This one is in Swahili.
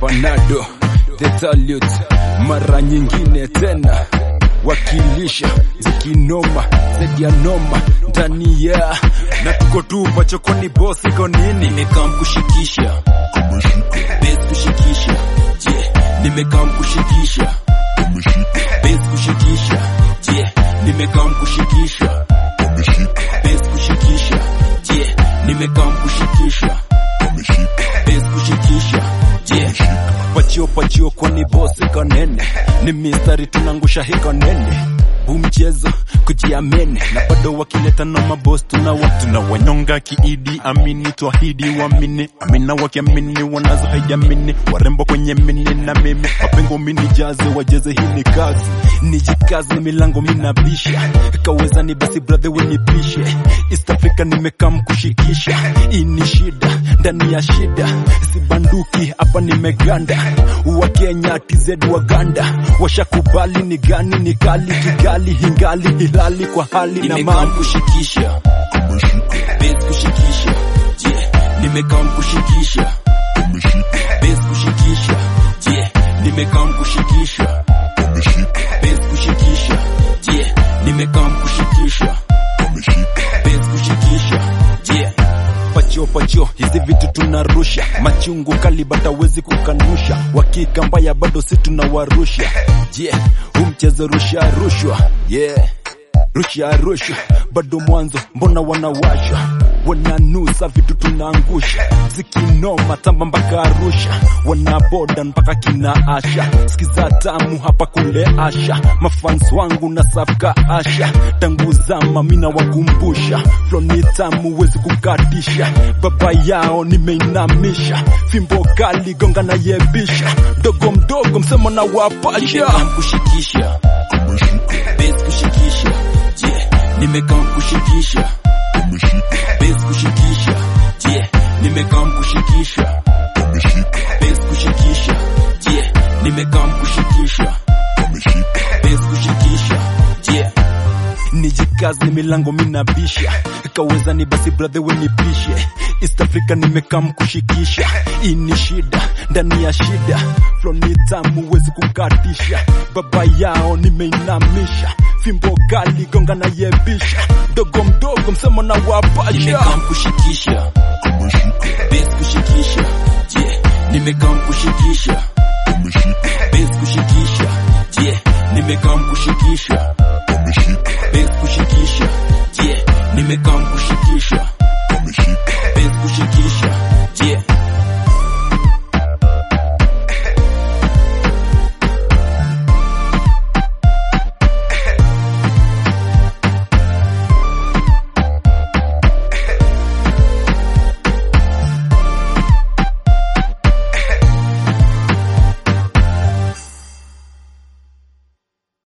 Panado the salute, mara nyingine tena wakilisha zikinoma zaidi ya noma ndani ya na tuko tu pachokoni boss iko nini nimekaa mkushikisha base kushikisha je nimekaa mkushikisha base kushikisha je nimekaa mkushikisha base kushikisha je nimekaa mkushikisha base kushikisha je pachio pachio kwani boss iko nene ni mistari tunangusha hiko nene huu mchezo kujiamini na bado wakileta na maboss tunawa tunawanyonga kiidi amini twahidi wamini amina wakiamini wanazo haijamini warembo kwenye mini na mimi mapengo mini jaze wajeze hii ni kazi nijikaze milango minabisha kaweza ni basi brother wenipishe East Africa nimekaa mkushikisha hii ni shida ndani ya shida sibanduki hapa nimeganda wa Kenya TZ Waganda washakubali ni gani ni kali kigali hingali hilali kwa hali na nimekaa mali mkushikisha base kushikisha je nimekaa mkushikisha base kushikisha je nimekaa mkushikisha base kushikisha je nimekaa mkushikisha base kushikisha je pachio pachio hizi vitu tunarusha machungu kali batawezi kukanusha wakika mbaya bado si tunawarusha je yeah. huu mchezo rusha rushwa yeah rusha rushwa bado mwanzo mbona wanawashwa wananusa vitu tunaangusha zikinoma tamba mpaka arusha wanaboda mpaka kina asha skiza tamu hapa kule asha mafans wangu na safka asha tangu zama mina wakumbusha floni tamu wezi kukatisha baba yao nimeinamisha fimbo kali gonga na yebisha mdogo mdogo msemo na wapasha nimekaa mkushikisha base kushikisha je nimekaa mkushikisha base kushikisha je nimekaa mkushikisha base kushikisha je nimekaa mkushikisha base kushikisha je nijikaze milango minabisha kaweza ni basi brother wenipishe East Africa nimekaa mkushikisha hii ni shida ndani ya shida floni tamu wezi kukatisha baba yao nimeinamisha fimbo kali gonga na yebisha mdogo mdogo msemo na wapasha nimekaa mkushikisha base kushikisha je nimekaa mkushikisha base kushikisha je nimekaa mkushikisha base kushikisha je nimekaa mkushikisha